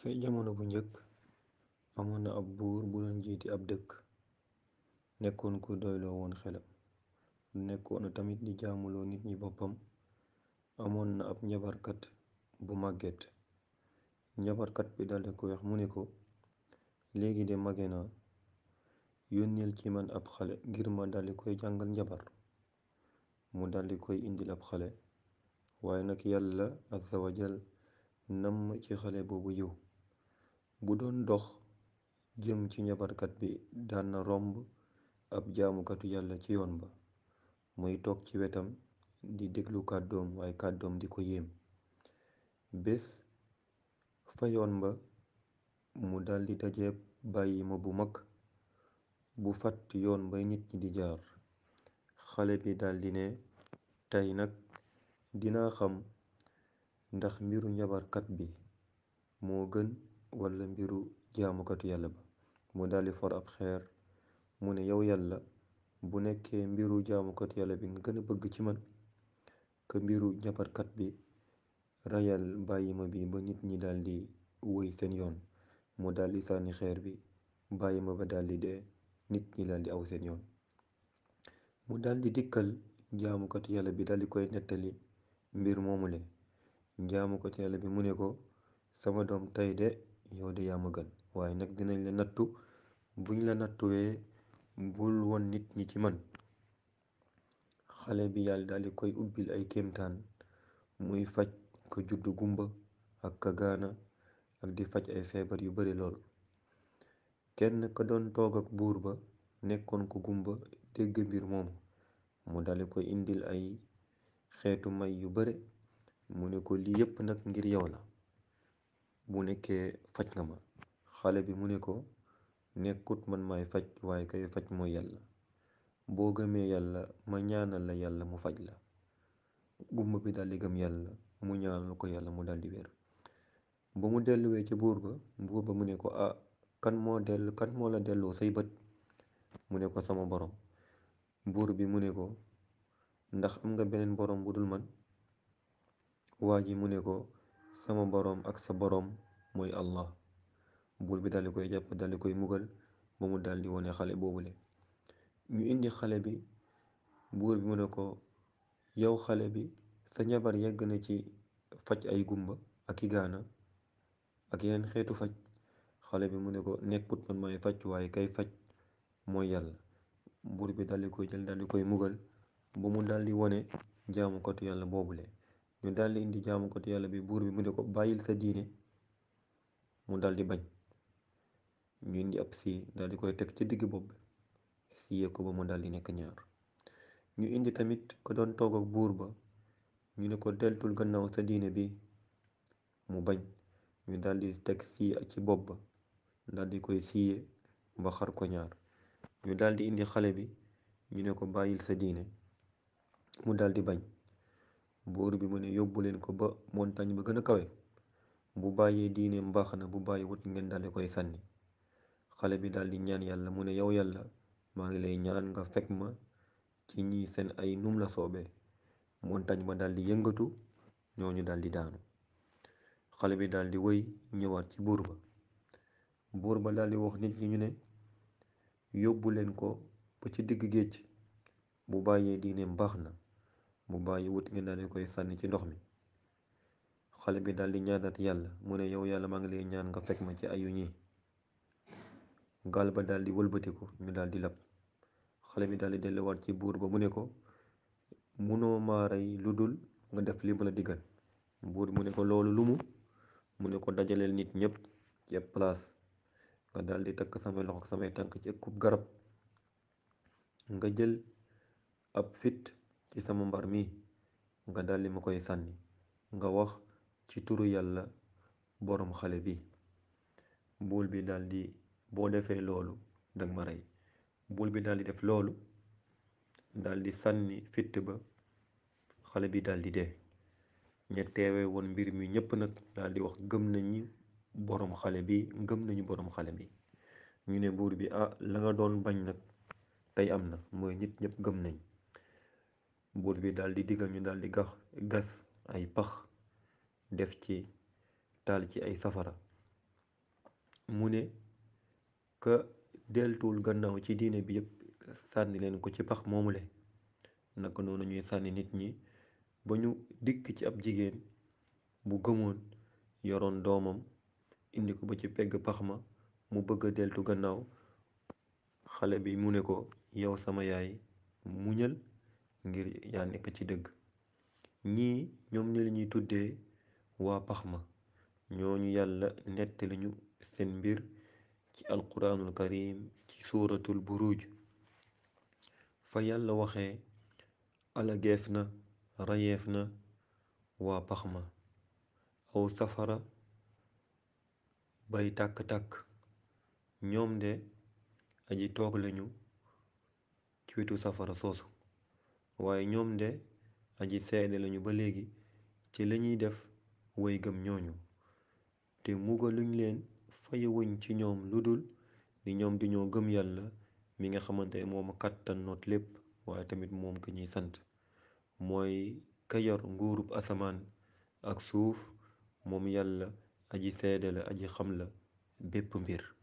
ca jamono bu njëkk amoon na ab buur bu doon jiite ab dëkk nekkoon ku doyloo woon xelam nekkoon na tamit di jaamuloo nit ñi boppam amoon na ab njabarkat bu màgget njabarkat bi daldi ko wax mu ne ko léegi de mage naa yónneel ci man ab xale ngir ma daldi koy jàngal njabar mu daldi koy indil ab xale waaye nag yàlla azza wa jal namm ci xale boobu yiw bu doon dox jëm ci njabarkat bi daan na romb ab jaamukatu yàlla ci yoon ba muy toog ci wetam di déglu kàddoom waaye kàddoom di ko yéem bés fa yoon ba mu daldi dajeeb bàyyi ma bu mag bu fàtt yoon ba nit ñi di jaar xale bi daldi ne tey nag dinaa xam ndax mbiru njabarkat bi moo gën walla mbiru jaamukatu yàlla ba mu daldi for ab xeer mu ne yow yàlla bu nekkee mbiru jaamukatu yàlla bi nga gën a bëgg ci man ka mbiru njabarkat bi rayal bàyyima bi ba nit ñi daldi woy seen yoon mu daldi sànni xeer bi bàyyima ba daldi dee nit ñi daldi aw seen yoon mu daldi dikkal jaamukatu yàlla bi daldi koy nettali mbir moomule jaamukatu yàlla bi mu ne ko sama doom tey de yow de yaa ma gën waaye nag dinañ la nattu buñ la nattuwee bul won nit ñi ci man xale bi yàlla daldi koy ubbil ay kéemtaan muy faj ko juddu gumba ak ka gaana ak di faj ay feebar yu bari lool kenn ka doon toog ak buur ba nekkoon ko gumba dégg mbir moomu mu daldi koy indil ay xeetu may yu bare mu ne ko lii yépp nag ngir yow la bu nekkee faj nga ma xale bi mu ne ko nekkut man maay faj waaye kay faj mooy yàlla boo gëmee yàlla ma ñaanal la yàlla mu faj la gumba bi daldi gëm yàlla mu ñaanal ko yàlla mu daldi wér ba mu delluwee ci buur ba buur ba mu ne ko ah kan moo dellu kan moo la delloo say bët mu ne ko sama borom buur bi mu ne ko ndax am nga beneen borom bu dul man waa ji mu ne ko sama boroom ak sa boroom mooy allah buur bi daldi koy jàpp daldi koy mugal ba mu daldi wone xale boobule ñu indi xale bi buur bi mu ne ko yow xale bi sa njabar yegg na ci faj ay gumba ak i gaana ak yeneen xeetu faj xale bi mu ne ko nekkut man may faj waaye kay faj mooy yàlla buur bi daldi koy jël daldi koy mugal ba mu daldi wone jaamukatu yàlla boobule ñu daldi indi jaamukatu yàlla bi buur bi mu ne ko bàyyil sa diine mu daldi bañ ñu indi ab sii daldi koy teg ci digg bopp bi siyee ko ba mu daldi nekk ñaar ñu indi tamit ko doon toog ak buur ba ñu ne ko deltul gannaaw sa diine bi mu bañ ñu daldi teg sii ci bopp ba daldi koy siyee ba xar ko ñaar ñu daldi indi xale bi ñu ne ko bàyyil sa diine mu daldi bañ buur bi mu ne yóbbu leen ko ba montagne ba gën a kawe bu bàyyee diine mbaax na bu bàyyi wut ngeen daldi koy sànni xale bi daldi ñaan yàlla mu ne yow yàlla maa ngi lay ñaan nga fekk ma ci ñi seen ay num la soobee montagne ba daldi yëngatu ñooñu daldi daanu xale bi daldi wëy ñëwaat ci buur ba buur ba daldi wax nit ñi ñu ne yóbbu leen ko ba ci digg géej bu bàyyee diine mbaax na bu bàyyi wut ngeen daldi koy sànni ci ndox mi xale bi daldi ñaanat yàlla mu ne yow yàlla maa ngi lay ñaan nga fekk ma ci ayu ñi gaal ba daldi wëlbatiku ñu daldi lab xale bi daldi delluwaat ci buur ba mu ne ko munoo maa rey lu dul nga def li ma la diggal buur mu ne ko loolu lu mu mu ne ko dajaleel nit ñépp ci ab place nga daldi takk samay loxo ak samay tànk ci ëkkub garab nga jël ab fit ci sama mbar mi nga daldi ma koy sànni nga wax ci turu yàlla boroom xale bi buur bi daldi boo defee loolu dag ma rey buur bi daldi def loolu daldi sànni fitt ba xale bi daldi dee ña teewe woon mbir mi ñépp nag daldi wax gëm nañu boroom xale bi gëm nañu boroom xale bi ñu ne buur bi ah la nga doon bañ nag tey am na mooy nit ñépp gëm nañ buur bi daldi digal ñu daldi gax gas ay pax def ci taal ci ay safara mu ne ka deltuwul gannaaw ci diine bi yépp sànni leen ko ci pax moomule naka noonu ñuy sànni nit ñi ba ñu dikk ci ab jigéen bu gëmoon yoroon doomam indi ko ba ci pegg pax ma mu bëgg a deltu gannaaw xale bi mu ne ko yow sama yaay muñal ngir yaa nekk ci dëgg ñii ñoom ni lañuy tuddee waa pax ma ñooñu yàlla nettali ñu seen mbir ci alquraanul karim ci suuratul buruj fa yàlla waxee alageef na rayeef na waa pax ma aw safara bay tàkk-tàkk ñoom de aji toog lañu ci wetu safara soosu waaye ñoom de aji seede lañu ba léegi ci lañuy def way gëm ñooñu te mugaluñ leen fayewuñ ci ñoom lu dul ni ñoom dañoo gëm yàlla mi nga xamante moom kàttan noot lépp waaye tamit moom ka ñuy sant mooy ka yor nguurub asamaan ak suuf moom yàlla aji seede la aji xam la bépp mbir